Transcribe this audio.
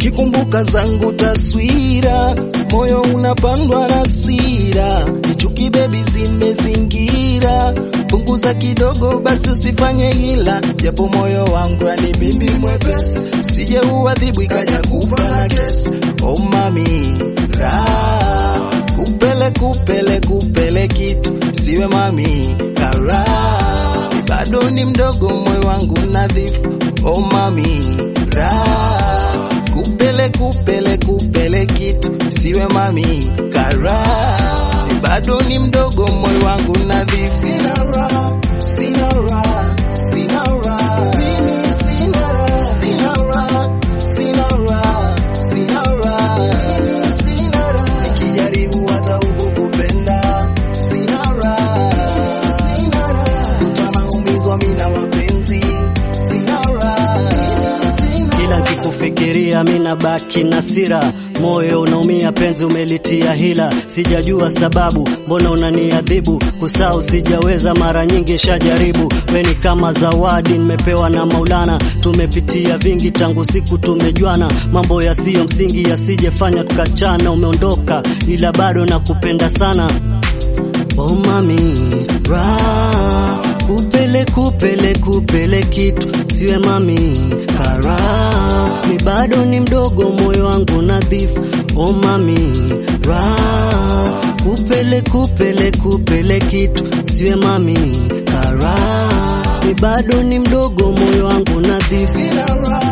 nikikumbuka zangu taswira, moyo unapandwa na sira, nichuki bebi zimezingira, punguza kidogo basi usifanye hila, japo moyo wangu yani bebi mwepesi, usije uadhibu ikaja kupa na kesi. Oh mami raha kupele kupele kupele kitu siwe mami kara bado ni mdogo moyo wangu nadhifu oh mami raha kupele kupele kupele kitu siwe mami kara bado ni mdogo moyo wangu nadhifu sina raha sina raha sina raha mimi sina raha sina raha sina raha sina raha sina raha nikijaribu hata huku kupenda sina raha sina raha mtu anaumizwa mimi na mapenzi sina raha sina Kila nkikufikiria mina baki na sira, moyo unaumia, penzi umelitia hila. Sijajua sababu, mbona unaniadhibu? Kusahau sijaweza, mara nyingi shajaribu. We ni kama zawadi nimepewa na Maulana, tumepitia vingi tangu siku tumejuana. Mambo yasiyo msingi yasijefanya tukachana. Umeondoka ila bado nakupenda sana. Oh mami ra kupele kupele kupele kitu siwe mami kara mi bado ni mdogo moyo wangu nadhifu oh mami ra kupele kupele kupele kitu siwe mami kara mi bado ni mdogo moyo wangu nadhifu sina raha